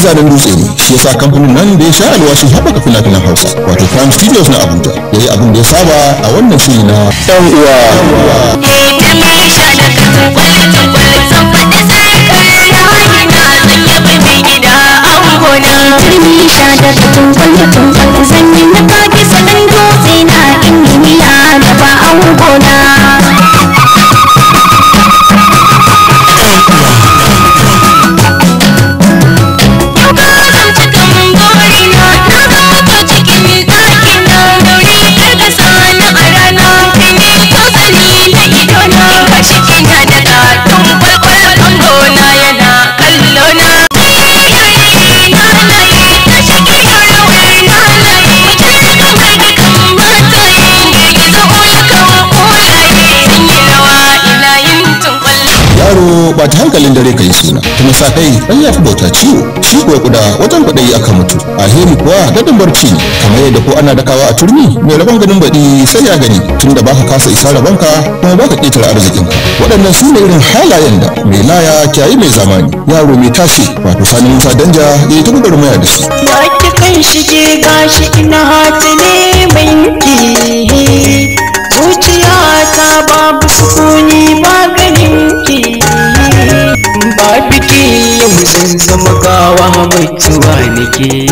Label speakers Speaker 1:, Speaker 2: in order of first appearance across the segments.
Speaker 1: zanen dutse ne shi yasa kamfanin nan da ya sha alwashin haɓaka fina-finan hausa wato prime studios na abuja ya yi abin da ya saba a wannan shiri na ɗan uwa
Speaker 2: turmi sha da tutun kwallo tun zanyi na kage salon dutse na injiniya da ba angona
Speaker 1: yaro ba ta hankalin dare ka yi suna kuma sa kai dan ya fi bauta ciwo shi kuwa kuda wajen kwaɗayi aka mutu alheri kuwa gadon barci ne kamar yadda ko ana dakawa a turmi mai rabon ganin baɗi sai ya gani tunda baka kasa isa rabonka kuma baka ƙetare arzikinka waɗannan su ne irin halayen da mai laya kyayi mai zamani yaro mai tashi wato sani musa danja ya yi ta gwagwarmaya da shi
Speaker 3: Wake kan shige gashi ina hata ne banki Zuciya ta babu sukuni maganin ki Ba biki yau zan zama gawa mutuwa nake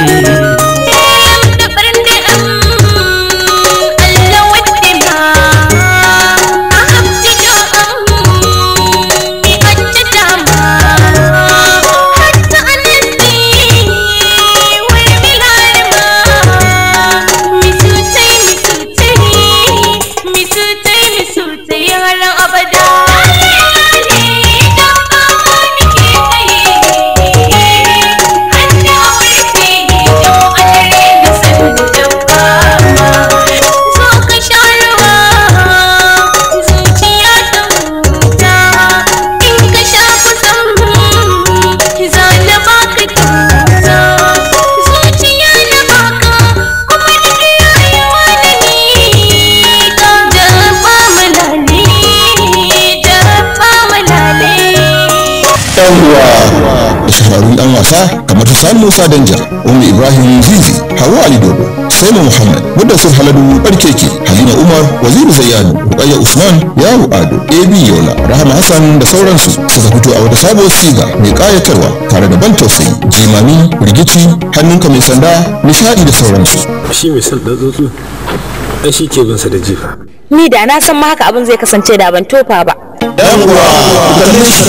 Speaker 1: ɗan uwa da shahararrun ɗan wasa kamar su sani musa danja umar ibrahim zizi hawa ali dodo saima muhammad mudassir haladu barkeke halima umar waziri zayyano rukayya usman yaro ado ab yola rahama hassan da sauransu suka fito a wata sabuwar siga mai kayatarwa tare da ban tausayi jimami rigici hannunka mai sanda nishadi da sauransu
Speaker 4: shi mai son ɗan tsotso ai shi ke binsa da jifa
Speaker 5: ni da na san ma haka abin zai kasance da ban tofa ba
Speaker 1: ɗan uwa ku kalle shi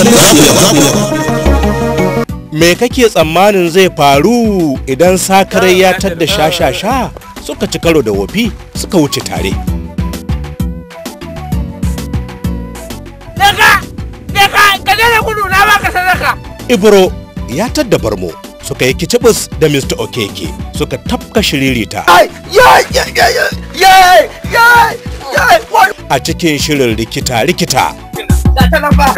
Speaker 6: Me kake tsammanin zai faru idan sakarai ya tadda sha-sha-sha suka ci karo da wofi suka wuce tare?
Speaker 7: Daga! Daga! Ka daina gudu na baka sadaka!
Speaker 6: Ibro ya tadda barmo suka yi kicibis da Mr. Okeke suka tafka shiririta
Speaker 7: Ai! Yai! Yai! Yai! Yai! Yai! Yai! Wai!
Speaker 6: a cikin shirin rikita-rikita.
Speaker 7: Ga ta nan ba!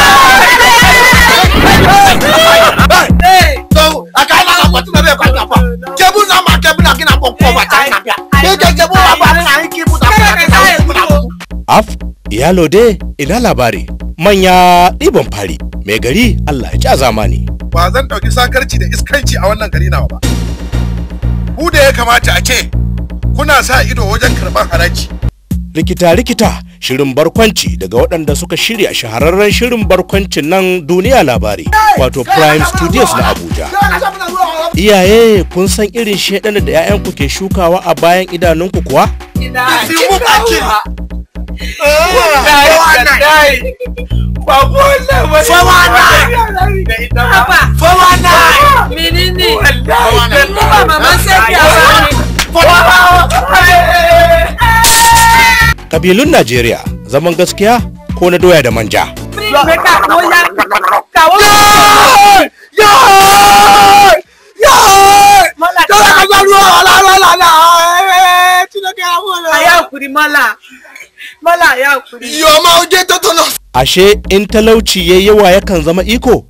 Speaker 7: So, aka na ga kwatu na kwa kwa. Kebu na ma kebu na kina kwa kwa ta na bia. Ke kebu wa ba na yi kebu da kwa.
Speaker 6: Af, iyalo dai ina labari. Manya ɗiban fari, mai gari Allah ya ci a zamani.
Speaker 8: ba zan ɗauki sakarci da iskanci a wannan gari nawa ba. Ku da ya kamata a ce kuna sa ido wajen karɓar haraji.
Speaker 6: Rikita-rikita shirin barkwanci daga waɗanda suka shirya shahararren shirin barkwancin nan duniya labari wato Prime Studios na Abuja. Iyaye kun san irin shaidana da 'ya'yanku ke shukawa a bayan idanunku kuwa?
Speaker 8: Isi mu bakin.
Speaker 7: Babu wannan wani. Fawana! Haba! Fawana! Menene? Wallahi! Ba maman sai ya
Speaker 6: Kabilun Najeriya zaman gaskiya ko na doya da manja.
Speaker 8: Yoma oje totono.
Speaker 6: Ashe in talauci ya yawa yakan zama iko?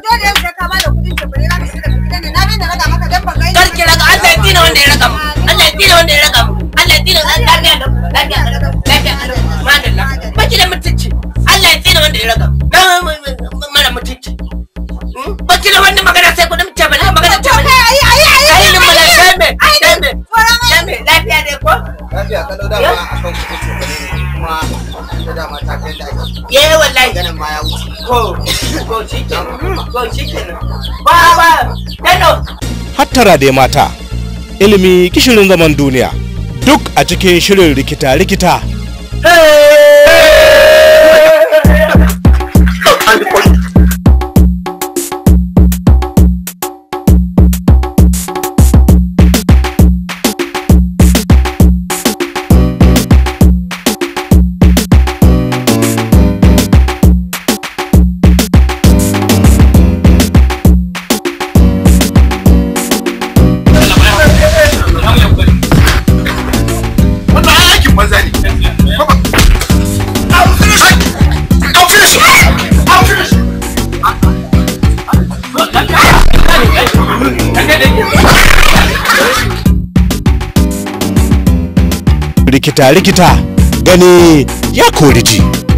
Speaker 9: Karki raga Allah ya tsina wanda ya raga mu. Allah ya tsina wanda ya raga mu. Allah ya tsina lafiya da lafiya da lafiya da madalla. Baki da mutunci. Allah ya tsina wanda ya raga mu. Na mara mutunci. Baki da wani magana sai ku dimce bala
Speaker 7: da dama ta kai da ake
Speaker 9: eh wallahi
Speaker 7: ganin ma ya wuce
Speaker 9: ko ko shikenan ko shikenan ba ba dano
Speaker 6: hattara dai mata ilimi kishirin zaman duniya duk a cikin shirin rikita-rikita
Speaker 8: wannan aikin maza ne
Speaker 6: rikita-rikita gani ya kori ji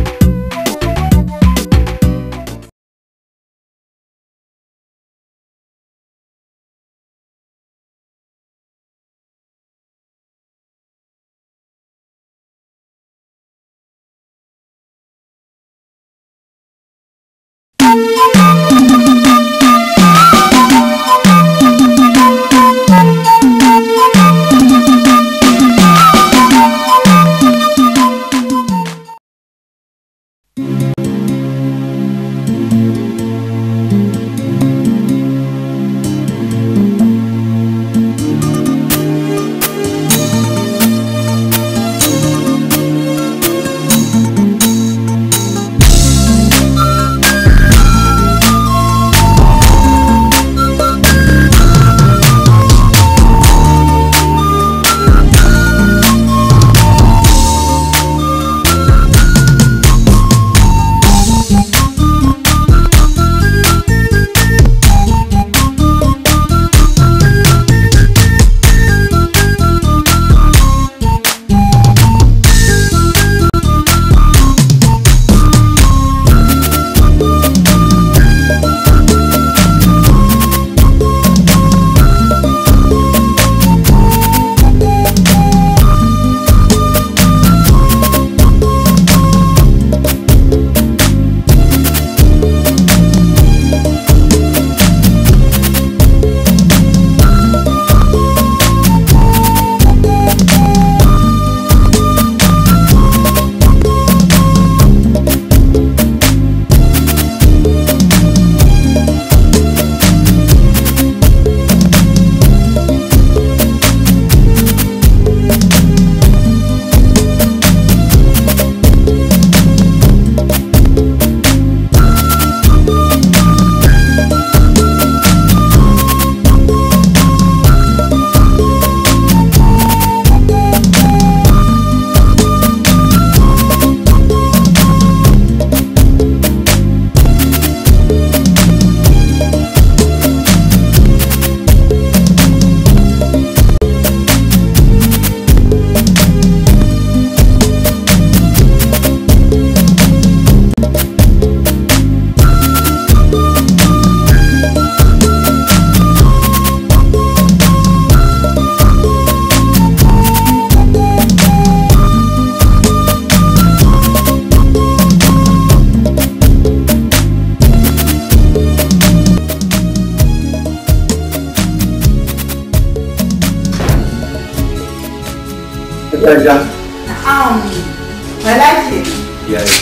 Speaker 10: Jaja.
Speaker 11: Na'am. Bala ce.
Speaker 10: Ya yi.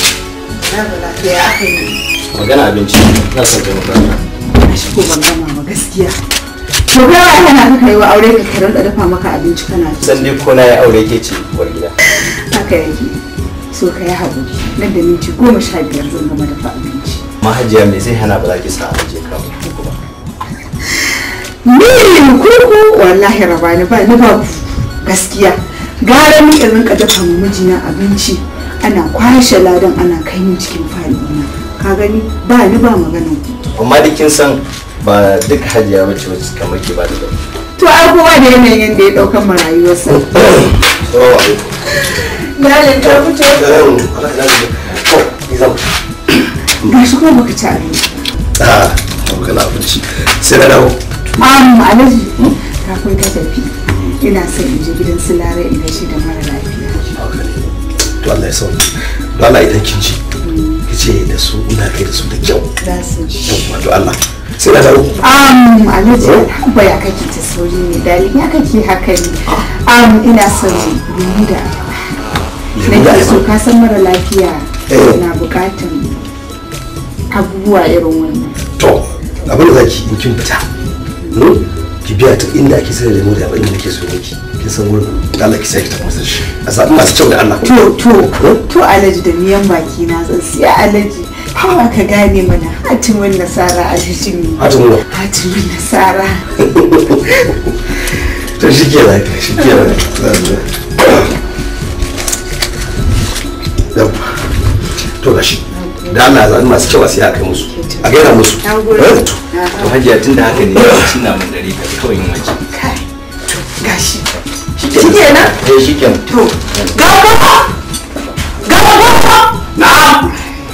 Speaker 11: Na bala ce ya aka yi.
Speaker 10: Magana abinci na son kai makaranta.
Speaker 11: Shi ko ban gama ba gaskiya. To kai wa yana ka kai wa aure ka karan da dafa maka abinci kana ci.
Speaker 10: San dai ko na yi aure ke ce uwar gida.
Speaker 11: Haka yake. So ka yi haƙuri. Nan da minti goma sha biyar zan gama dafa abinci.
Speaker 10: Mahajiya me zai hana ba za ki sa aje ka muku ba.
Speaker 11: Ni kurku wallahi rabani ba ni ba gaskiya. Gara ni in rinka dafa ma mijina abinci ana kwashe ladan ana kai min cikin falina. Ka gani ba ni ba magana.
Speaker 10: Amma da kin san ba duk hajiya bace wacce kamar ke ba da gaba.
Speaker 11: To ai kowa da yanayin yadda ya ɗaukan ma rayuwarsa.
Speaker 10: Salamu alaikum.
Speaker 11: Galin ta fito.
Speaker 10: Allah ya lafiya. To, ni zan.
Speaker 11: Ga shi kuma baka ci abinci.
Speaker 10: Ah, kana abinci. Sai na dawo.
Speaker 11: Am Alhaji kafin ka tafi ina son in je gidan su Lare in gaishe da mara lafiya.
Speaker 10: to Allah ya sauke to Allah idan kin ji ki ce da su ina kai da su da kyau
Speaker 11: za su ji
Speaker 10: yawwa to Allah sai na dawo
Speaker 11: um alhaji ba ya kake ta sauri ne dalin ya kake haka ne um ina son lemu da
Speaker 10: Lemu da
Speaker 11: nake so
Speaker 10: ayaba.
Speaker 11: ka san mara lafiya
Speaker 10: Eh.
Speaker 11: na bukatan abubuwa irin wannan
Speaker 10: to abin da zaki in kin fita hmm? ki biya ta inda ake sayar da lemo da abin da nake so miki kin san wurin da Allah ki sai ki tafi masa shi a zaɓi masu kyau da Allah
Speaker 11: to to to alaji da miyan baki na zan siya alaji hawa ka gane mana hatimin nasara alaji ne
Speaker 10: Hatimin wa?
Speaker 11: hatimin nasara
Speaker 10: to shi ke nan shi ke nan yawwa to gashi da Allah ya zaɓi masu kyau a siya a kai musu a gaira musu Eh?
Speaker 12: to hajiya tun da haka ne ya ci na mun dare ka kawai yin waje
Speaker 11: gashi
Speaker 12: shi kenan eh shi kenan
Speaker 11: to gaba gaba gaba
Speaker 12: na'am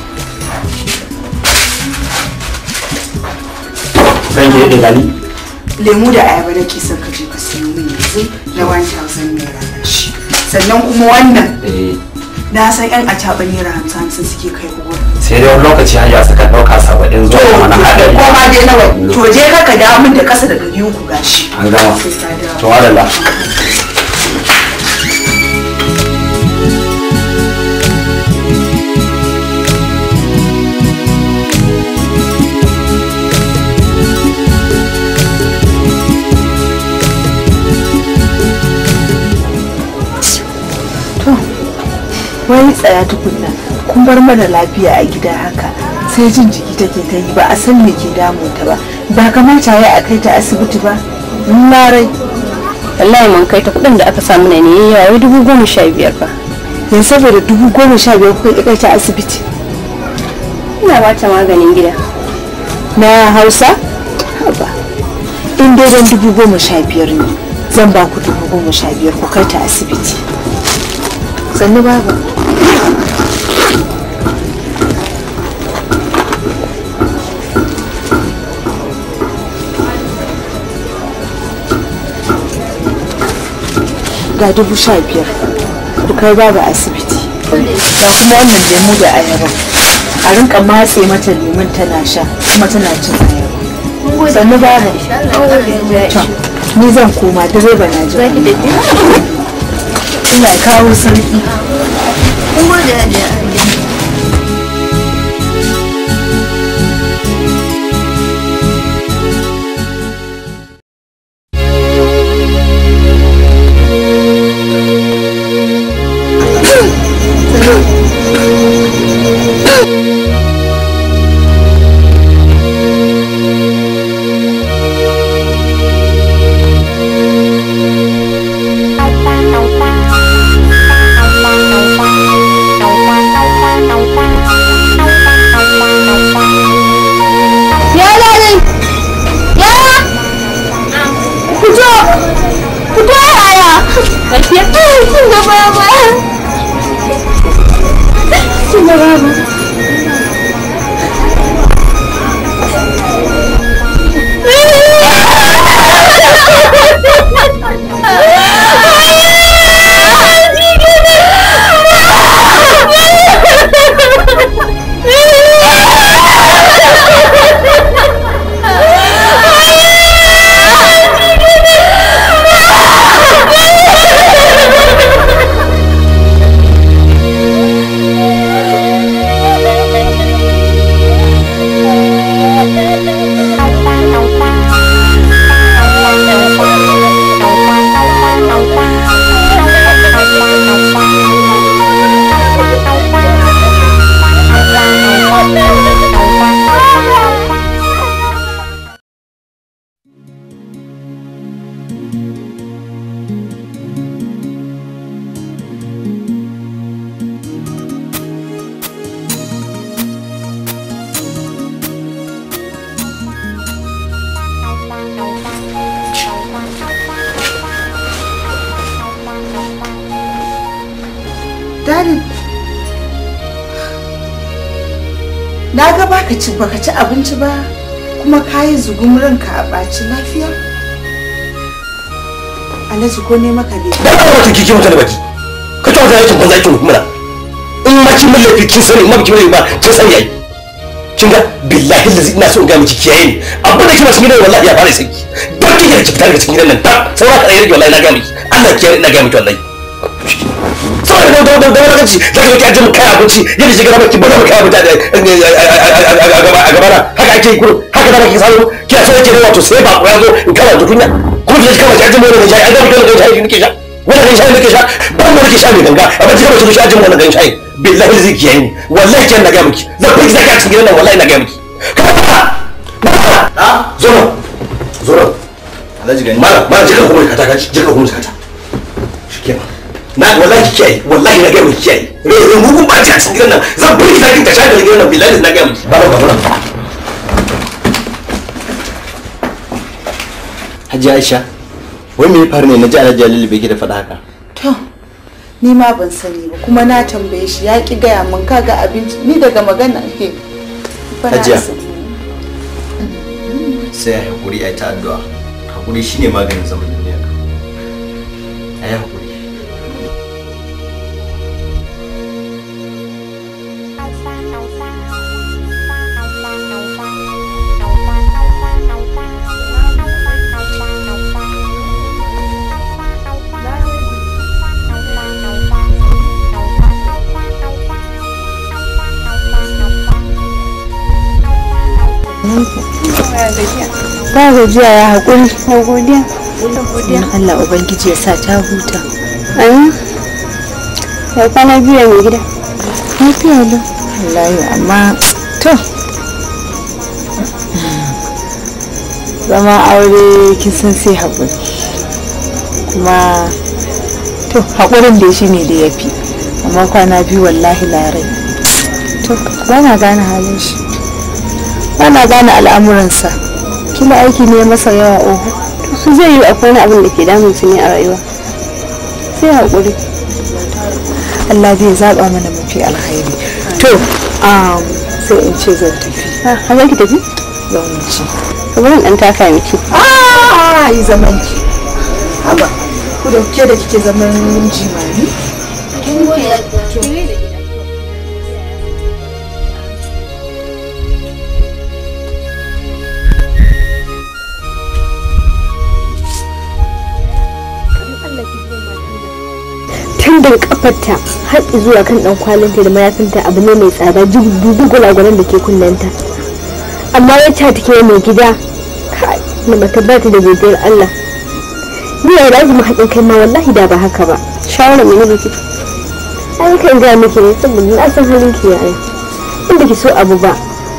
Speaker 10: kan ki da gani
Speaker 11: lemu da ayaba da ke son ka je ka siyo min yanzu na 1000 naira na shi sannan kuma wannan na san yan acaɓa naira hamsin hamsin suke kai uwa
Speaker 12: sai dai wani lokaci hajiya suka ɗauka saba'in zuwa wani haɗari
Speaker 11: ko ma dai nawa to je ka ka dawo min da ƙasa da ɗari uku gashi
Speaker 12: an gama
Speaker 11: sai ka dawo
Speaker 12: to wadalla
Speaker 11: wani tsaya tukunna kun bar mana lafiya a gida haka sai jin jiki take ta yi ba a san me ke damun ta ba ba kamata ya a kai ta asibiti ba na rai
Speaker 5: wallahi mun kai ta kuɗin da aka samu ne ne yawa wai dubu goma sha biyar fa
Speaker 11: yanzu saboda dubu goma sha biyar kuka kai ta asibiti
Speaker 5: ina ba ta maganin gida
Speaker 11: na hausa haba in dai don dubu goma sha biyar ne zan ba ku dubu goma sha biyar ku kai ta asibiti sannu babu ga dubu sha biyar ku kai babu asibiti ga kuma wannan lemu da ayaba a rinka matse mata lemun tana sha kuma tana cin ayaba sannu babu To, ni zan koma direba na ji ina kawo sauki
Speaker 2: Ya dadi. Ya. Fito. Fito yaya. Lafiya. Kin ga baba. Kin ga baba.
Speaker 11: Daddy. Na ga baka ci baka ci abinci ba kuma kayi zugun ranka a ɓaci lafiya? Alhaji ko ne maka ne?
Speaker 10: da ka wata kike mata da baki ka ta wata aikin banza aikin mura ma kin mun laifi kin sani ma kin ba kin sani ai kin ga billahi lazi ina so in ga miki kiyaye ni abin da kina cikin gidan wallahi ya fara sanki dan kike da ki fita daga cikin gidan nan ta saura ka rage wallahi na ga miki Allah kiyaye ina ga miki wallahi saboda da da da wani gaci da kake ajin kai abinci yadda shiga maka ki bada maka abinci a gaba a gaba haka ake yi kurum haka da kake samu kina so yake wato sai ba ko yazo in kama tukunya kuma ki kama ajin mai ne shayi an ga mutum da shayi nake sha wannan gan shayi nake sha ban da nake sha mai ganga amma kika mutum sha ajin wannan gan shayi billahi zai kiyaye ni wallahi kin na ga miki zan fi zaka cikin gidan nan wallahi na ga miki a zo zo
Speaker 12: Alhaji gani.
Speaker 10: mala mala jika kuma ka ta ka jika kuma ka ta shikenan na wallahi kiyaye wallahi na gaya miki kiyaye re mu kun baci a cikin gidan nan zan bari zaki ta shaga gidan nan billahi na gaya miki baba baba
Speaker 12: Hajji Aisha, wai me ya faru ne na ji Alhaji Jalilu bai da faɗa haka?
Speaker 11: to ni ma ban sani ba kuma na tambaye shi ya ki gaya min kaga abinci ni daga magana ke fa na
Speaker 12: Hajiya.
Speaker 11: sani.
Speaker 12: Sai a haƙuri a ta addu'a. Haƙuri shine maganin zaman duniya. A yi haƙuri.
Speaker 5: ba gajiya ya haƙuri ko godiya don Allah ubangiji ya sa ta huta amin ya kwana biyu mai gida lafiya lau wallahi amma to zama aure kin san sai haƙuri kuma to haƙurin da shi ne da ya fi amma kwana biyu wallahi larai to ba na gane halin shi ba na gane al'amuransa kila aiki ne masa yawa oho to su zai yi akwai wani abin da ke damun su ne a rayuwa sai haƙuri Allah zai zaɓa mana mafi alkhairi to um, sai in ce zan tafi ha za ki tafi zan wuce kamar ɗan taka miki
Speaker 11: ah yi zaman ki haba ku da ke da kike zaman jimani
Speaker 5: tun daga kafarta har zuwa kan dan kwalinta da mayafinta abu ne mai tsada dubu gwalagwalan da ke kullanta amma wacce take mai gida kai na bata ba ta da godiyar Allah ni ya da mu haƙin kai ma wallahi da ba haka ba shawara mai nake ai kan ga miki ne saboda na san halin ki yayi inda ki so abu ba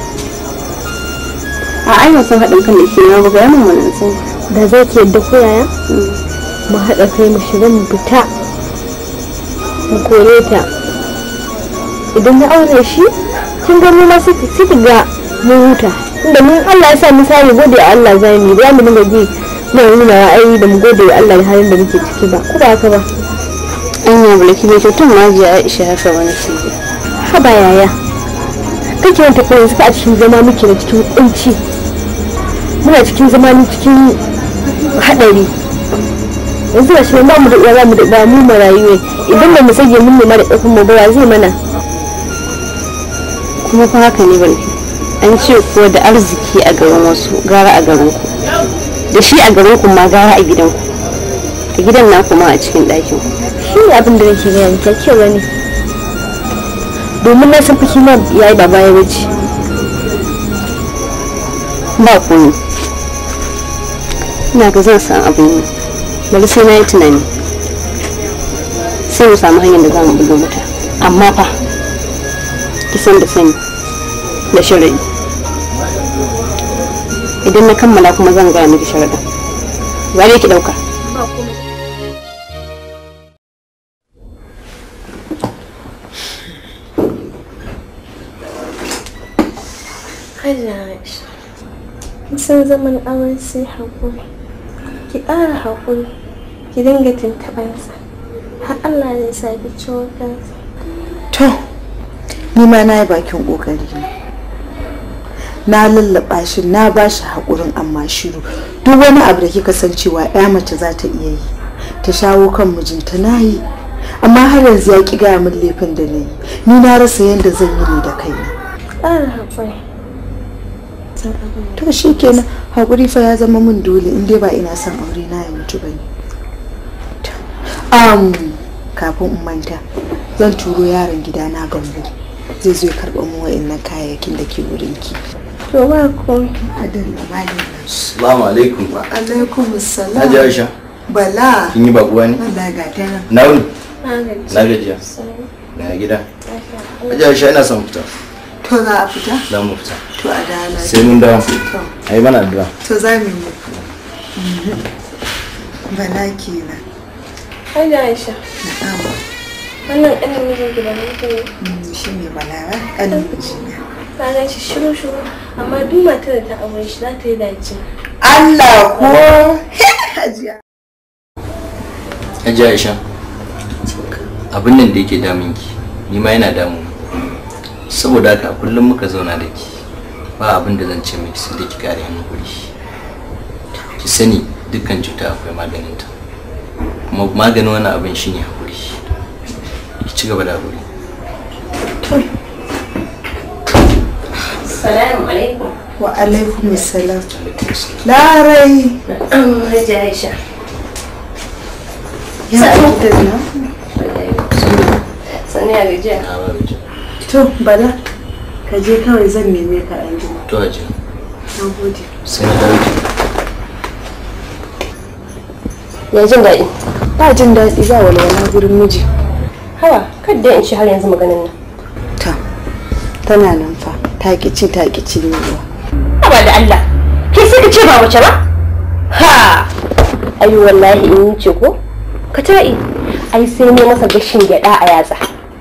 Speaker 5: a ai ba san haɗin kan da ke yawa ba ga yamin wannan san da zai ki yadda ko yaya mu haɗa kai mu shiga mu fita mu kore ta idan na aure shi kin ga mu ma sai ki ga mun huta inda mun Allah ya sa mu sami gode wa Allah zai mu ba mu dinga ji na nuna ra'ayi da mu gode wa Allah da halin da muke ciki ba ko ba haka ba an yi bulaki ne tun ma ji Aisha haka wani shi haba yaya kake wanta ko yanzu a cikin zama muke da cikin kunci muna cikin zama ni cikin hadari yanzu ba shi ba mu da ba mu da ba mu marayu ne idan ba mu sage mun nema da ƙarfin mu ba zai mana kuma fa haka ne barki an ce ko da arziki a garin wasu gara a garin ku da shi a garin ku ma gara a gidan ku a gidan na kuma a cikin ɗakin ku shi ne abin da nake gaya miki kyau ne domin na san fiki ma yayi baba ya wuce ba komai ina ga zan san abin yi bari sai na yi tunani sai mu samu hanyar da za mu buga mata amma fa kisan da sani da sharaɗi idan na kammala kuma zan gaya miki sharaɗin zare ki ɗauka
Speaker 13: san zaman auren sai haƙuri ki ƙara haƙuri ki dinga tuntuɓansa har Allah zai sa ki ciwo kansa
Speaker 11: to ni ma na yi bakin ƙoƙari na lallaba shi na ba shi haƙurin amma shiru duk wani abu da kika san cewa ya mace za ta iya yi ta shawo kan mijinta na yi amma har yanzu ya ki gaya min laifin da na yi ni na rasa yadda zan yi ne da kaina
Speaker 13: ƙara haƙuri
Speaker 11: to shi kenan haƙuri fa ya zama min dole in dai ba ina son aure na ya mutu ba ne um, kafin in manta zan turo yaron gida na gambo zai zo ya karɓa mu wa'annan kayayyakin da ke wurin ki
Speaker 13: to ba komai
Speaker 11: adalla malam
Speaker 12: Assalamu alaikum.
Speaker 11: wa alaikum assalam
Speaker 12: Hajji Aisha.
Speaker 11: bala
Speaker 12: Kin yi bakuwa ne?
Speaker 11: Allah ga ta nan
Speaker 12: Na wuni.
Speaker 13: na gaji
Speaker 12: Na gajiya. Na gida. Hajji Aisha ina son fita.
Speaker 11: to za a fita
Speaker 12: Za mu fita.
Speaker 11: to a da lafiya.
Speaker 12: Sai mun dawo.
Speaker 11: to
Speaker 12: Ai mana addu'a.
Speaker 11: to za mu yi muku bala kenan
Speaker 13: Hajji Aisha
Speaker 11: na'am
Speaker 13: wannan ƙanin mijin gida ne ke
Speaker 11: Mm, shi ne bala ba ƙanin mijina
Speaker 13: ka gan shi shiru shiru amma duk matar da ta aure shi za ta yi dace
Speaker 11: Allah ko hajiya
Speaker 12: Hajji Aisha. Abin nan da yake damun ki, ni ma yana damu. Saboda haka kullum muka zauna da ki. Ba abin da zan ce miki sai da ki kare hankali. Ki sani dukkan cuta akwai maganinta. Kuma maganin wani abin shine hakuri. Ki ci gaba da hakuri.
Speaker 13: salamu alaikum
Speaker 11: wa alaikum salam larai
Speaker 13: an hajji Aisha
Speaker 11: ya da na
Speaker 13: sani a gajiya
Speaker 11: to bala ka je kawai zan neme ka an jima
Speaker 12: To Hajji.
Speaker 11: na gode
Speaker 12: Sai na dawo ki.
Speaker 13: ya jin daɗi
Speaker 11: ba jin daɗi ba walwala gurin miji
Speaker 13: hawa kadda in ci har yanzu maganin nan
Speaker 11: ta tana nan fa ta ki ci ta ki ci ne ba
Speaker 13: haba da Allah kai sai ka ce ba wace ba ha ayi wallahi in yi ce ko ka ta'i ai sai ne masa gashin gyaɗa a yatsa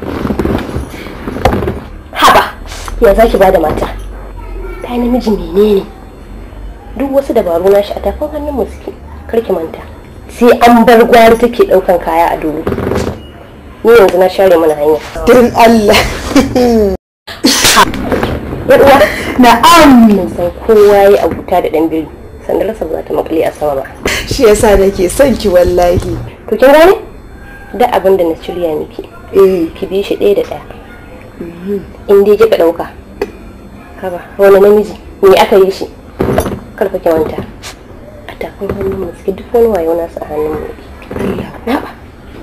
Speaker 13: haba ya za ki bada mata ta namiji menene duk wasu dabaru na shi a tafin hannun mu suke karki manta sai an bar gwari take ɗaukan kaya a dubu ni yanzu na share mana hanya
Speaker 11: din Allah
Speaker 13: yar uwa na'am mun san kowa yayi abuta da dan biri sandar sa ba za ta makale a sama ba
Speaker 11: shi yasa nake son ki wallahi
Speaker 13: to kin gane da abin da na shirya miki
Speaker 11: eh
Speaker 13: ki bi shi ɗaya da ɗaya in dai kika ɗauka haba wani namiji me aka yi shi karfa ki manta a tafin hannun mu suke duk wani wayo nasu a hannun mu Allah na ba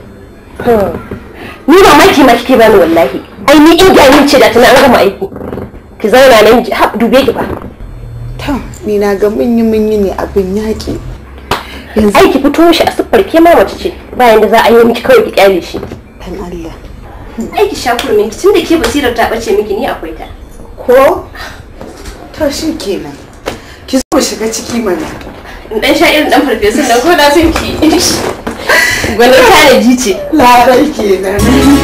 Speaker 13: ni ba maki ma kike bani wallahi ai ni in ga ce da tana an gama aiki ki zauna nan ji ha dube ki ba
Speaker 11: ta ni na ga mun yi mun yi ne abin yaƙi
Speaker 13: ai ki fito shi a siffar ke ma mace ce bayan da za a yi miki kawai ki kyale shi
Speaker 11: dan Allah
Speaker 13: ai ki sha kurmin ki tunda ke basirar ta bace miki ni akwai ta
Speaker 11: ko to shi kenan ki zo mu shiga ciki mana
Speaker 13: in dan sha irin dan farfesun dan ko da sun ki gwanin tanaji ce
Speaker 11: larai kenan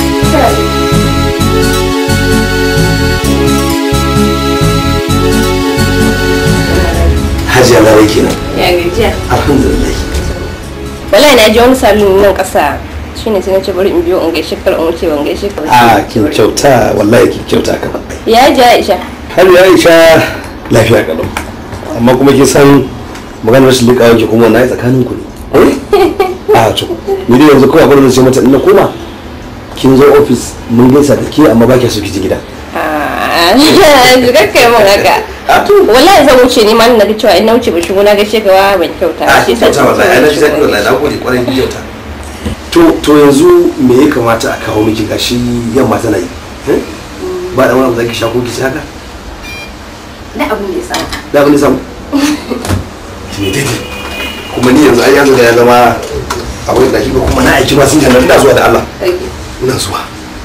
Speaker 10: hajiya larai kenan
Speaker 13: ya gajiya
Speaker 10: alhamdulillah
Speaker 13: wallahi na ji wani salon nan kasa shine sai na ce bari in biyo in gaishe kar in wuce ban gaishe ka ba
Speaker 10: a kin kyauta wallahi kin kyauta ka
Speaker 13: ya ji Aisha
Speaker 10: har ya isha lafiya kalau amma kuma kin san maganar rashin liƙa wanke kuma na yi tsakanin ku ne a to ni dai yanzu kawai abin da zai mata ina koma kin zo ofis mun gaisa da ke amma ba ki so ki ji gida
Speaker 13: Zugar kai mun haka. Wallahi zan wuce ne ma na ga cewa in na wuce ba shigo na gaishe ka ban kyauta.
Speaker 10: a kin kyauta wallahi ai na ji daɗi wallahi na gode kwarai kin kyauta to to yanzu me ya kamata a kawo miki gashi yamma tana yi eh? ba da wani abu da ki sha ko ki ci haka
Speaker 13: Da abin da ya samu.
Speaker 10: da abin da samu ne daidai kuma ni yanzu ai yanzu da ya zama a wani daki ko kuma na aiki ma sun jannar ina zuwa da Allah ina zuwa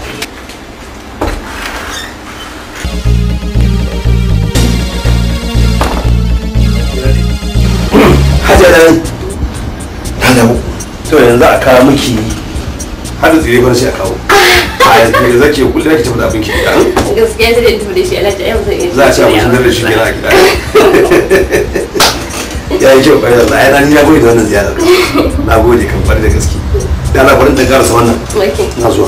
Speaker 10: Hajiya da nan ta dawo to yanzu a kawo miki har da tsire bar sai a kawo a yanzu da zake kullum ki tafi da abin ki gida
Speaker 13: Gaskiya zai da tafi da shi alhaji yau zai iya.
Speaker 10: za a ci abin da shi gida a gida ya yi kyau kwarai da ai na ni na gode da wannan ziyarar na gode kan kwarai da gaske da na barin da karasa wannan na zuwa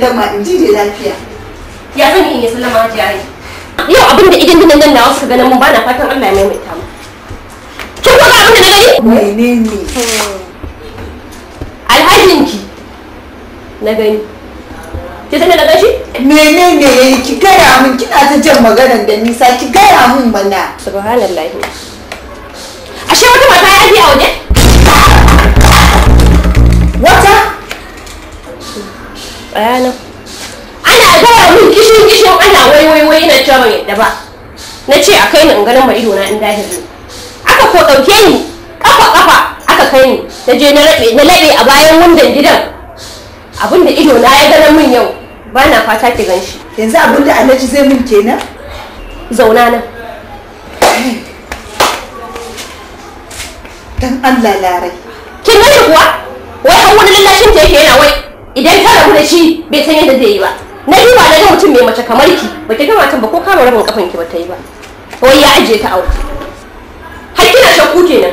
Speaker 11: sallama in ji da lafiya
Speaker 13: ya zan yi sallama hajiya ai yau abin da idan dinan nan nawa suka ganin mun bana fatan Allah ya maimaita mu kin ga abin da na gani
Speaker 11: menene
Speaker 13: alhajinki na gani ki san da na gashi
Speaker 11: menene yayi ki gaya min kina ta jan maganar da nisa ki gaya min mana
Speaker 13: subhanallahi ashe wata mata ya ji a waje
Speaker 11: wata
Speaker 13: bayanan ana gaya min kishin kishin ana wai wai wai na cewa ban yadda ba na ce a kai ni in ganin ma ido na in dahiri aka ko ɗauke ni kafa kafa aka kai ni na je na rabe na labe a bayan wundan gidan abinda ido na ya ganin min yau ba na fata ki gan shi
Speaker 11: yanzu abinda alhaji zai min kenan
Speaker 13: zauna nan
Speaker 11: dan Allah larai
Speaker 13: kin gani kuwa wai har wani lallashin ta yake yana wai idan ta rabu da shi bai san yadda zai yi ba na duba na ga mutum mai mace kamar ki ba ki gama ta ba ko kama rabin kafan ki ba ta yi ba wai ya ajiye ta aure har kina shakku kenan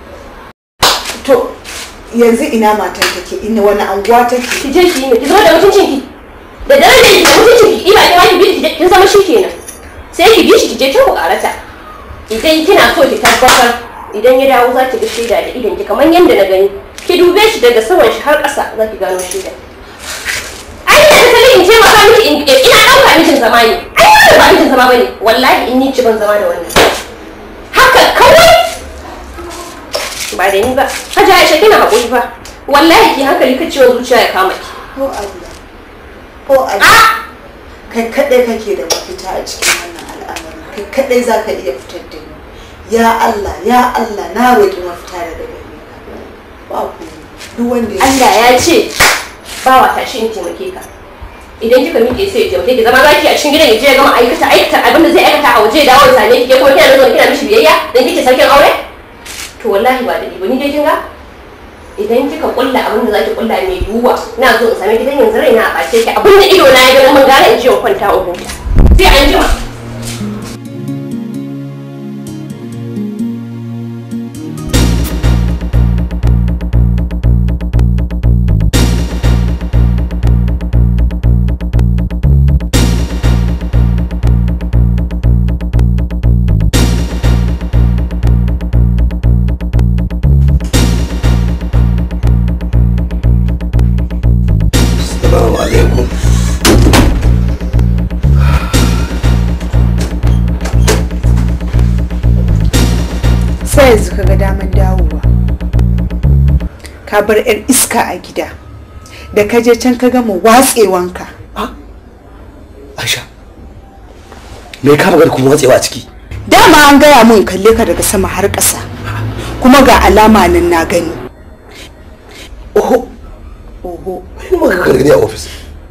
Speaker 11: to yanzu ina matan take ina wani anguwa take
Speaker 13: ki je ki yi ki zama da mutuncin ki da darajar ki da mutuncin ki ina kima ki bi ki kin zama shi kenan sai ki bi shi ki je kin ku karata idan kina so ki tabbatar idan ya dawo za ki ga shaida da idan ki kamar yadda na gani ki dube shi daga saman shi har ƙasa za ki gano shaida ai ina da kalin in ce maka miki in ina ɗauka mijin zama ne ai wannan ba mijin zama bane wallahi in ni ci ban zama da wannan haka kawai ba da ni ba hajji aisha kina haƙuri fa wallahi ki hankali ka ciwon zuciya ya kama ki
Speaker 11: ko Allah ko Allah kai kadai kake da mafita a cikin wannan al'amari kai kadai za ka iya fitar da ni ya Allah ya Allah na roƙi mafita daga gare ka ba ku duk wanda ya
Speaker 13: Allah ya ce ba wa tashi in taimake ka idan kika miƙe sai ya taimake ki zama zaki a cikin gidan ya je ya gama aikata aikata abin da zai aikata a waje ya dawo ya same ki ke kuma kina zuwa kina mishi biyayya dan kike sarkin aure to wallahi ba da ba ni dai kin ga idan kika kulla abin da zaki kulla mai duwa na zo in same ki dan yanzu raina a bace ki abin da ido na ya ga mun gara in je in kwanta in huta sai an jima
Speaker 10: Assalamu alaikum.
Speaker 11: sai yanzu ka ga daman dawowa ka bar 'yar iska a gida da ka je can ka gama watsewanka
Speaker 10: Aisha. Me ka magana kuma watsewa a ciki?
Speaker 11: dama an gaya mun kalle ka daga sama har ƙasa kuma ga alama nan na gani oho oho
Speaker 10: Kuma ka gani a ofis.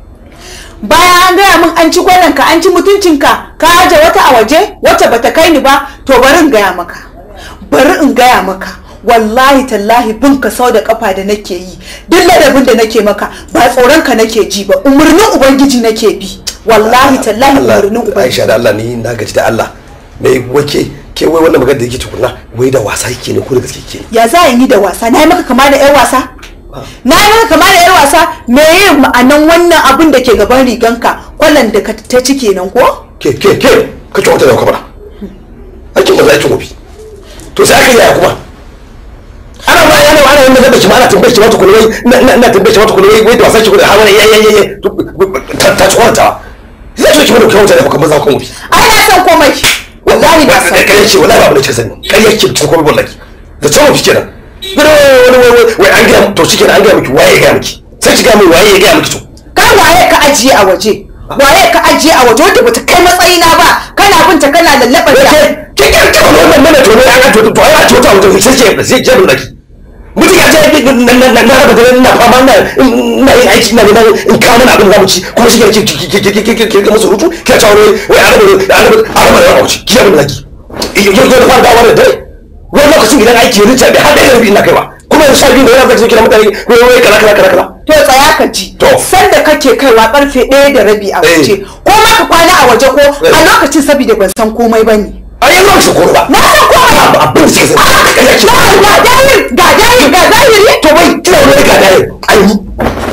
Speaker 11: bayan an gaya min an ci ka an ci mutuncinka ka aje wata a waje wacce bata kai ni ba to bari in gaya maka bari in gaya maka wallahi tallahi bin ka sau da kafa da nake yi duk ladabin da nake maka ba tsoron ka nake ji ba umarnin ubangiji nake bi wallahi tallahi
Speaker 10: Allah
Speaker 11: umarnin ubangiji
Speaker 10: Aisha da Allah ni na gaji da Allah. Me wake ke wai wannan magana da yake tukunna wai da wasa yake ne ko da gaske yake ne?
Speaker 11: ya za a yi da wasa na yi maka kama da 'yan wasa na yi maka kama da 'yan wasa me yin ma'anan wannan abin da ke gaban riganka kwallon da ka ta ci kenan ko
Speaker 10: Ke ke ke ka ci wata da kamar. Aikin ba za ki gobe. To sai aka yaya kuma. Ana ma yana ana yin da shi ma ana tambaye shi ma tukuni wai na na tambaye shi ma tukuni wai wai da wasa ki ko da har wani yayi yayi ta ta ci wata. Zai ci ki mu da kyauta da kuma za ku gobe.
Speaker 11: ai na san komai wallahi na san
Speaker 10: kai ce wallahi ba abin da kika sani kai yake ta komai wallahi da cewa fi kenan gado wani wani wai an gaya to shi kenan an gaya miki waye ya gaya miki sai ki gaya min waye ya gaya miki to
Speaker 11: kai waye ka ajiye a waje waye ka ajiye a waje wanda bata kai matsayina ba kana binta kana lallaɓar ta
Speaker 10: ke ke ke wannan mana to ne an to to ai to to to sai ke sai ke bin daki mutum ya ce na na na na raba da na fama na na yin aiki na na in kawo mana abin da mu ci kuma shi ke ke ke ke ke ke ke ke musu rutu ke ta wani wai an raba an raba an raba da mu ci ki abin da ki yau yau da fara dawo da dare wani lokacin idan aiki ya rinta bai har da yarbi ina kaiwa kuma yanzu sha biyu da yana zai kira mutane wai wai kala kala kala kala
Speaker 11: to tsaya ka ji sanda kake kaiwa karfe ɗaya da rabi a waje ko ma ka kwana a waje ko a lokacin saboda ban san komai ba ne
Speaker 10: a yanzu ba su komai ba
Speaker 11: na san komai
Speaker 10: abin da suka sani
Speaker 11: ga dahir ga dahir ga dahiri
Speaker 10: to bai kina wani ga dahir an yi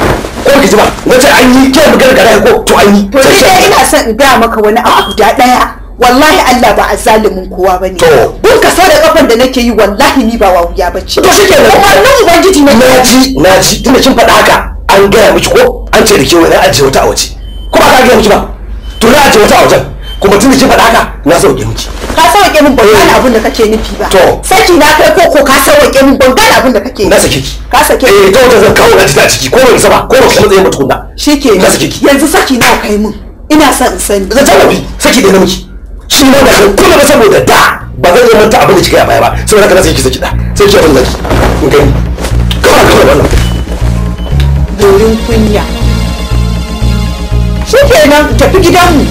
Speaker 10: ko ki ji ba nace an yi ke magana gara ko to an yi
Speaker 11: to ni dai ina son in gaya maka wani abu guda daya wallahi Allah ba a zalimin kowa bane
Speaker 10: To.
Speaker 11: bin ka sau da kafan da nake yi wallahi ni ba wawuya bace
Speaker 10: to shi kenan
Speaker 11: umarnin ubangiji ne
Speaker 10: na ji na ji tunda kin faɗa haka an gaya miki ko an ce da ke wani ajiye wata a waje ko ba ka gaya miki ba to na ajiye wata a wajen kuma tunda kin faɗa haka na sauke miki
Speaker 11: ka sauke min ban gane abin da kake nufi ba
Speaker 10: To.
Speaker 11: saki na kai ko ko ka sauke min ban gane abin da kake
Speaker 10: na sake ki
Speaker 11: ka sake
Speaker 10: eh ta wata zan kawo na ji ta ciki ko ban saba ko ba kuma tsaye ba tukunna
Speaker 11: shike
Speaker 10: na sake ki
Speaker 11: yanzu saki nawa kai min ina son in sani
Speaker 10: zan tallafi saki da na miki shi ma da kuma ba saboda da ba zan iya manta abin da kika yi a baya ba saboda haka na sai ki saki da sai ki abin da ki in gani kawai kawai wannan
Speaker 11: dorin kunya shikenan tafi gidanmu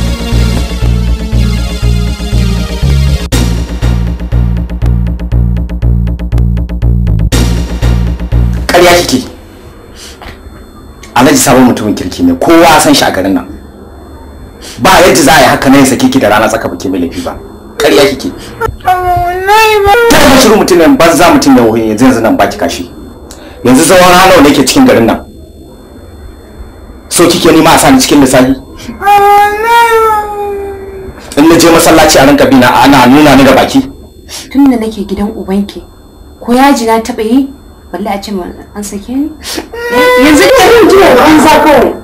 Speaker 14: ƙarya kike alhaji sabon mutumin kirki ne kowa san shi a garin nan ba yadda za a yi haka na yin sake ki da rana tsaka baki mai laifi ba ƙarya kike ta yi shirin mutumin banza mutum da wuhin yanzu yanzu nan baki kashi yanzu zaman halau ne ke cikin garin nan so kike nima a sani cikin lissafi in na je masallaci a rinka bina ana nuna ni da baki
Speaker 5: tun da nake gidan ubanki ko yaji na taɓa yi balle a ce ma an sake ni yanzu da yin jiya an za kawai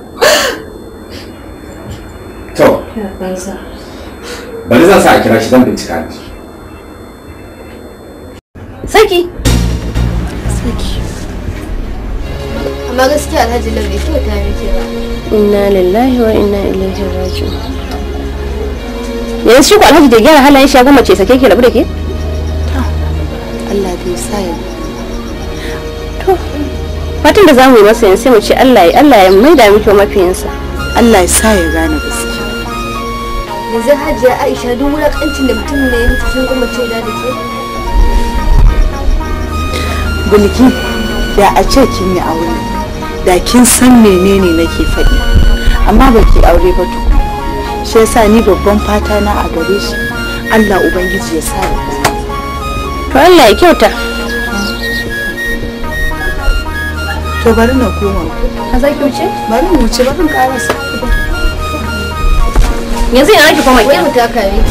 Speaker 14: to bari zan sa a kira shi zan bincika ni
Speaker 5: saki
Speaker 15: amma gaskiya alhaji lam bai kyauta miki ba
Speaker 13: inna lillahi wa inna ilaihi raji'un yanzu shi ko alhaji da gyara halayen shi ya gama ce sake ki rabu da ke
Speaker 11: Allah bai sa ya
Speaker 13: to fatan da zamu yi masa yanzu sai mu ce Allah ya Allah ya maida miki mafiyinsa
Speaker 11: Allah ya sa ya gane gaskiya
Speaker 15: yanzu hajiya aisha duk wulakancin da mutum ne ya mutu kin goma ce da da ke
Speaker 11: bulki da a ce kin yi aure da kin san menene nake faɗi amma ba ki aure ba tukun shi yasa ni babban fata na a gare shi Allah ubangiji ya sa ya gane
Speaker 13: to Allah ya kyauta
Speaker 11: to bari na koma
Speaker 5: ka za ki wuce
Speaker 11: bari mu wuce bari mu karasa
Speaker 5: yanzu yana ki koma
Speaker 15: wai mu taka ne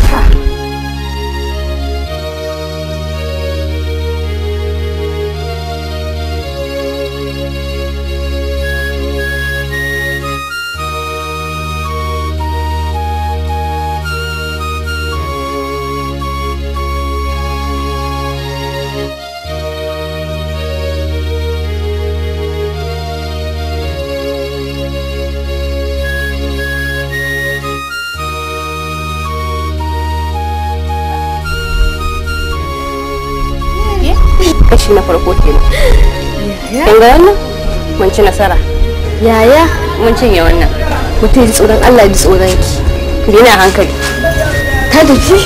Speaker 13: kashi na farko kenan kin ga wannan mun ci nasara
Speaker 15: yaya
Speaker 13: mun cinye wannan
Speaker 15: mutum ji tsoron Allah ji tsoron ki
Speaker 13: dina hankali
Speaker 15: ta da ki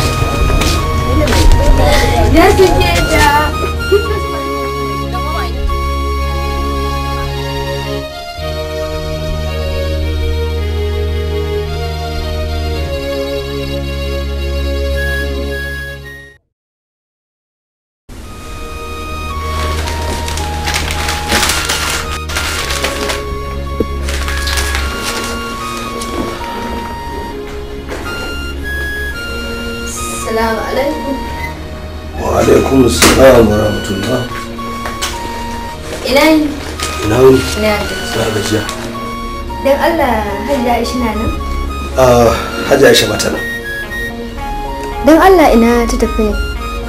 Speaker 15: ya suke da Assalamu alaikum.
Speaker 10: wa alaikum assalam wa rahmatullah
Speaker 15: Ina yi?
Speaker 10: ina wuni
Speaker 15: Ina
Speaker 10: na gajiya
Speaker 15: Dan Allah Hajiya Aisha na nan?
Speaker 10: ah hajji aisha mata nan
Speaker 15: Dan Allah ina ta tafi ne.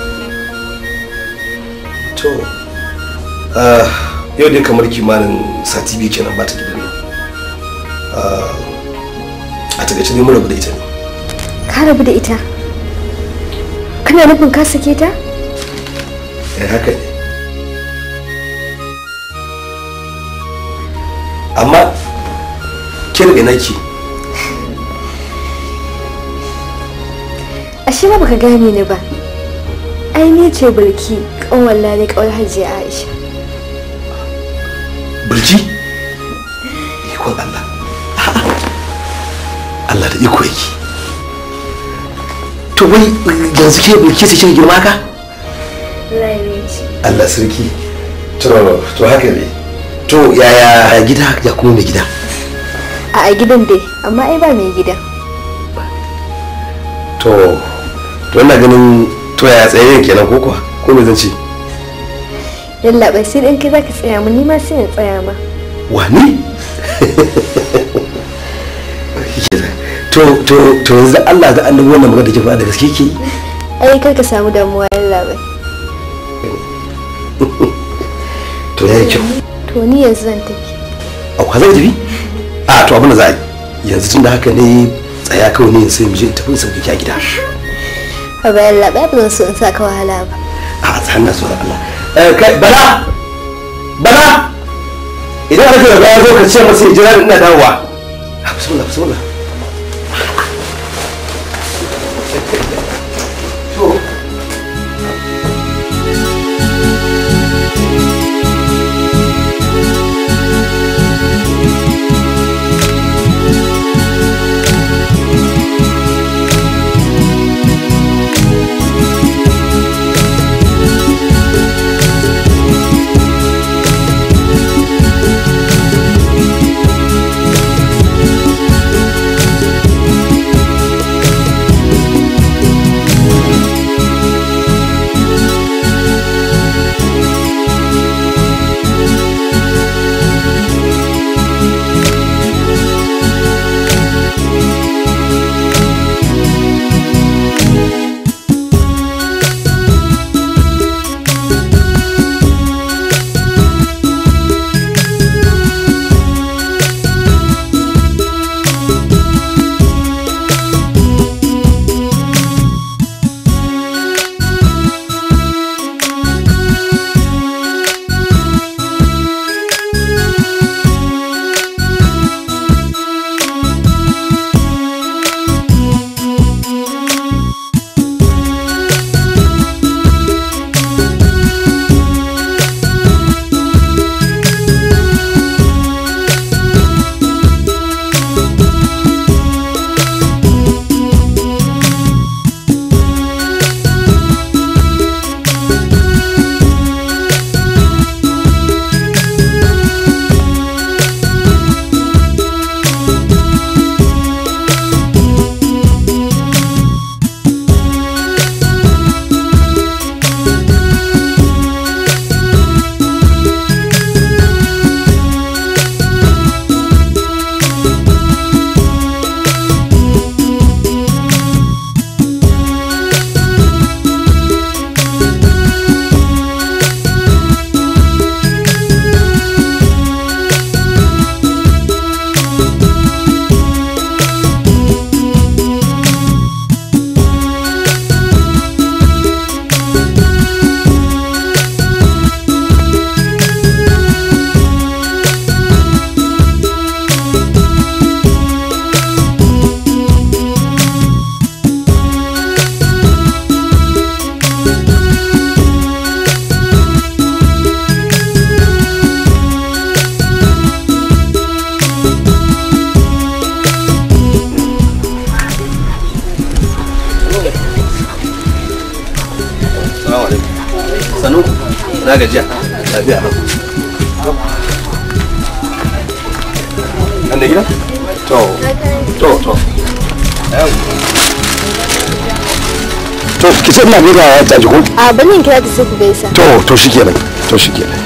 Speaker 10: to ah yau dai kamar kimanin sati biyu kenan ba ta gidan nan Ah, a takaice ne mun rabu da ita ne
Speaker 15: Ka rabu da ita? Kana nufin ka sake ta?
Speaker 10: eh haka ne amma kin ina ki
Speaker 15: Ashe ma baka gane ni ba. Ai ni ce Bilki, kanwar Lale kawar Hajiya Aisha.
Speaker 10: birji ikon Allah Allah da iko yake to wai yanzu ke bulki sai kin girma ka
Speaker 15: Lale ce.
Speaker 10: Allah sarki to to haka ne to to yaya gida ya kuma mai gida
Speaker 15: a a gidan dai amma ai ba mai gidan
Speaker 10: to to ina ganin to yaya tsayayen kenan ko kuwa ko me zan ce
Speaker 15: yalla bai sai in kai zaka tsaya mu ni ma sai in tsaya ma
Speaker 10: wani to to to yanzu Allah da annabi wannan magana da ke faɗa da gaske ke
Speaker 15: ai kar ka samu damuwa yalla bai
Speaker 10: to yayi kyau
Speaker 15: to ni yanzu zan tafi
Speaker 10: a kwa zai tafi a to abin da za a yi yanzu tun da haka ne tsaya kawai ne sai mu je in tafi in sauke ki a gida
Speaker 15: a ba yalla bai ba zan so in saka wahala ba
Speaker 10: a tsahan na so da Allah eh kai bala bala idan aka da ya zo ka ce masa ya jira ina dawowa a bismillah bismillah sanu na gajiya lafiya lau an da gida to to to to ki ce ina gaida ya ta jiko
Speaker 15: a banin kira ta sai ku gaisa
Speaker 10: to to shikenan to shikenan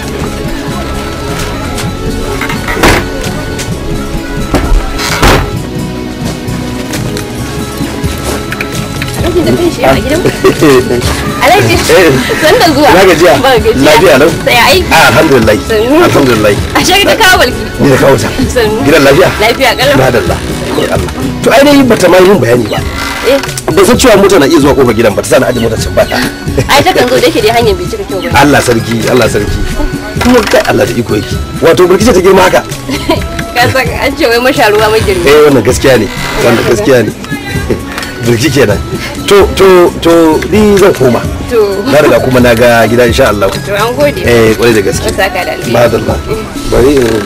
Speaker 13: Alhaji da kai shi a gidan Alhaji san da zuwa
Speaker 10: na gajiya
Speaker 13: ba gajiya
Speaker 10: lafiya lau
Speaker 13: sai ai
Speaker 10: Ah, alhamdulillah
Speaker 13: Sannu.
Speaker 10: alhamdulillah
Speaker 13: a shi da kawo balki
Speaker 10: ni da kawo ta
Speaker 13: Sannu.
Speaker 10: gidan lafiya
Speaker 13: lafiya kalau
Speaker 10: madalla ya Allah to ainihin bata ma yin bayani ba
Speaker 13: eh
Speaker 10: ban san cewa mota na iya zuwa kofar gidan ba ta sani aje mota can ba
Speaker 13: ai ta kan zo da yake dai hanyar bai cika kyau ba
Speaker 10: Allah sarki Allah sarki kuma kai Allah da iko yake wato burkice ta girma haka
Speaker 13: ka san an ce wai masha ruwa mai girma
Speaker 10: eh wannan gaskiya ne wannan gaskiya ne burki kenan to to to ni zan koma
Speaker 13: to
Speaker 10: na riga kuma na ga gida insha Allah
Speaker 13: to an gode
Speaker 10: eh kwarai da gaske
Speaker 13: Allah saka da alheri
Speaker 10: madalla bari in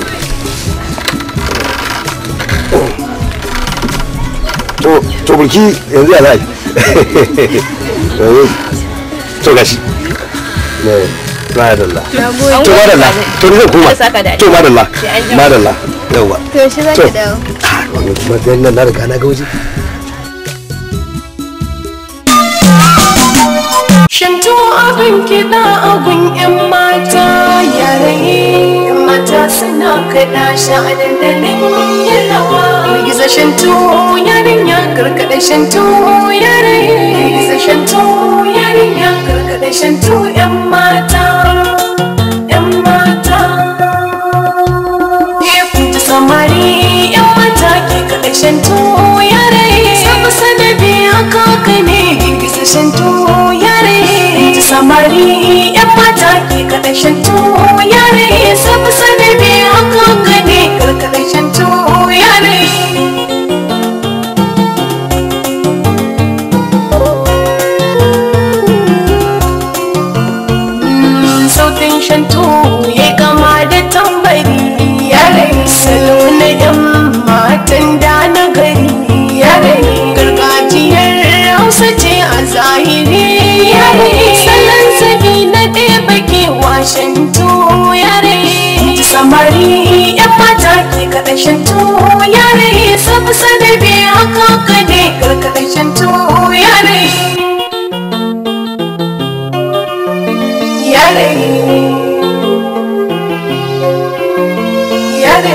Speaker 10: to to burki yanzu ya zai to gashi ne madalla
Speaker 15: Na
Speaker 10: to
Speaker 15: gode.
Speaker 10: madalla to ni zan koma
Speaker 15: Allah saka da
Speaker 10: to madalla
Speaker 15: Sai an jima.
Speaker 10: madalla yawa
Speaker 15: To yaushe za
Speaker 10: To.
Speaker 15: ki dawo?
Speaker 10: wannan kuma dan nan na riga na ga waje
Speaker 3: Shantu abin kiɗa abin 'yan mata yarayi ‘yan mata suna kaɗa shi a dandalin yin rawa. Gizo shantu yarinya karkaɗa shantu yarayi. Gizo shantu yarinya karkaɗa shantu ‘yan mata. ‘Yan mata. Kun ji samari ‘yan mata ke kaɗa shantu yarayi. Sabu sanabi haka ka ne gizo shantu yare ta samari yan mata ke kaɗa shantu yare sabu sanabi haka ka ne karkaɗa shantu yare sautin shantu ya kama da tambari yare salo na yan matan da na gari yare gargajiyar hausa ce a zahiri yare salon sabi na ɗaya baki washantu yare samari yan mata ke kaɗa shantu yare sabu sanabi haka ka ne karkaɗa shantu yare yare yare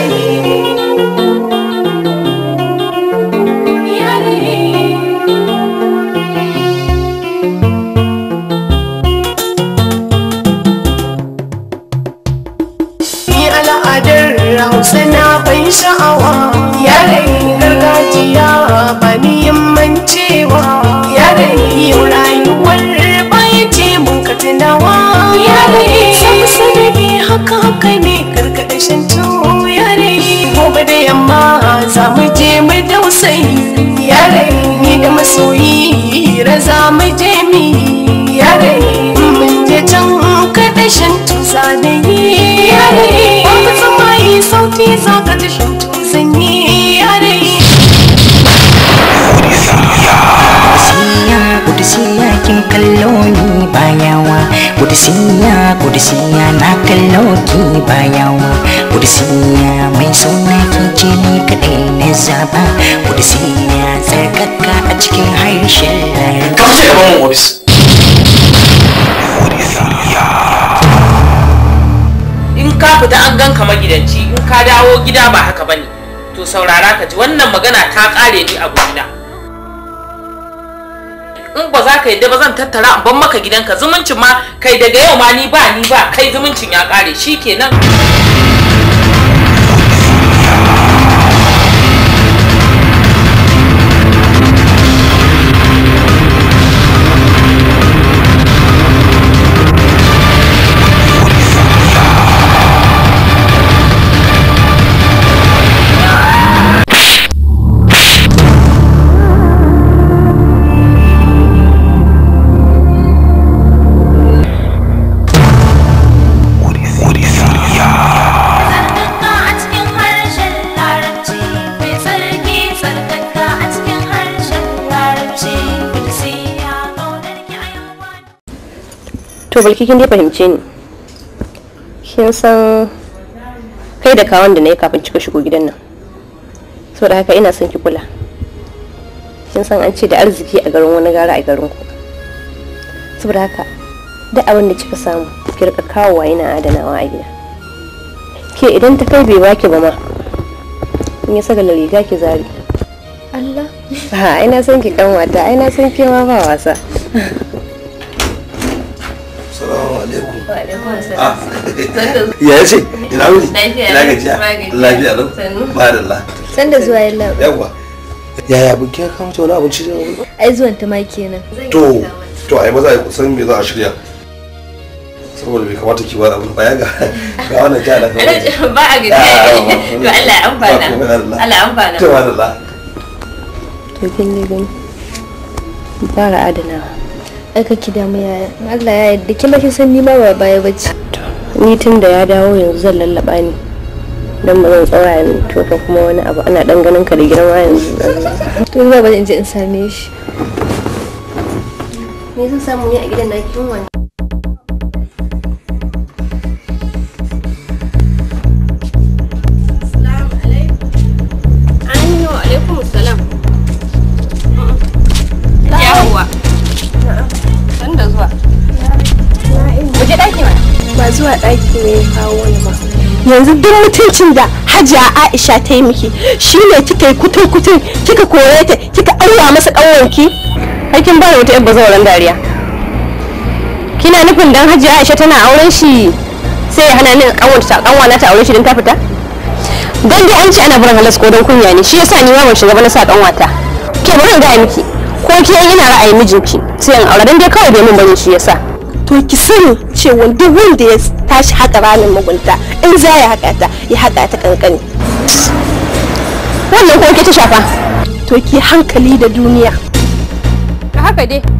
Speaker 3: Ni al'adar Hausa na ban sha'awa Yanayin gargajiya ba ni yin mancewa Yanayin yau rayuwar baya ce mun ka tunawa Yanayin sam sanadi haka haka ne karkaɗa shantu Yanayin gobe da yamma za mu je mu dausayi Yanayin ni da masoyi hira za mu je mi Yanayin mun je can kaɗa shantu zanayi Yanayin babu tsamayi sauti za ka ji shantu zanyi Yanayin
Speaker 16: Kudisiya, kudisiya kin kallo ni bayawa Kudisiya, kudisiya na kallo ki bayawa Kudisiya mai suna ki ce ni kaɗai na zaba Kudisiya tsarkaka a cikin harshen larabci
Speaker 10: Kamar sai gaban mu ofis
Speaker 9: in ka fita an ganka magidanci in ka dawo gida ba haka bane to saurara ka ji wannan magana ta kare ni a gurina in ba za ka yadda ba zan tattara in ban maka gidanka zumuncin ma kai daga yau ma ni ba ni ba kai zumuncin ya kare shikenan
Speaker 13: to balki kin dai fahimce ni kin san kai da kawon da na yi kafin kika shigo gidan nan saboda haka ina son ki kula kin san an ce da arziki a garin wani gara a garin ku saboda haka duk abin da kika samu ki rika kawowa yana adanawa a gida ke idan ta kai bai baki ba ma in ya saka riga ki zari Allah ha ina son ki kan wata ina son ki ma ba wasa
Speaker 10: Salamu alaikum.
Speaker 13: Wa alaikum
Speaker 10: Ah.
Speaker 13: salam.
Speaker 10: Ya ce, ina wuni?
Speaker 13: Lafiya
Speaker 10: Ina
Speaker 13: lau.
Speaker 10: gajiya?
Speaker 13: Ba gajiya.
Speaker 10: Lafiya lau.
Speaker 13: Sannu.
Speaker 10: Madalla.
Speaker 15: San da zuwa yalla.
Speaker 10: Yawwa. Yaya bikin ya kama wani abinci da wani?
Speaker 15: Ai zuwan ta ma kenan.
Speaker 10: To, to ai maza a kusan me za a shirya. Saboda bai kamata ki bar abin baya ga ga wannan ja da kawai.
Speaker 13: ba a gajiya to Allah ya amfana
Speaker 10: Ba komai, Allah.
Speaker 13: Allah ya amfana
Speaker 10: To madalla.
Speaker 13: to kin ne gani fara adanawa
Speaker 15: Ai ka ki damu yaya. Allah ya yarda kin ba kin san ni ma ba baya bace.
Speaker 13: ni tun da ya dawo yanzu zan lallaba ni don ba zan tsaya ni to ka kuma wani abu ana dan ganin ka da girma yanzu
Speaker 15: To zuwa ba in je in same shi.
Speaker 13: me zan samu ne a gidan na kin wani alaikum salam yawwa san da zuwa waje daki ma
Speaker 5: ba zuwa ɗaki ne ya kawo ni ba yanzu duk mutuncin da hajiya aisha ta yi miki shine kika yi kutun kutun kika kore ta kika aura masa ƙanwanki
Speaker 13: aikin ba da wata yabba zauren dariya kina nufin dan hajiya aisha tana auren shi sai ya hana ni kanwata kanwana ta aure shi don ta fita dan dai an ce ana barin halas ko don kunya ne shi yasa ni ma ban shiga ba na sa kanwata ke bari in gaya miki ko ke ina ra'ayin mijinki sai in aure dan dai kawai bai mun bane shi yasa
Speaker 5: to ki sani cewa duk wanda ya tashi haka ramin mugunta in za ya haka ta ya haka ta kankani
Speaker 13: wannan ko ke ta shafa
Speaker 5: to ki hankali da duniya
Speaker 13: haka dai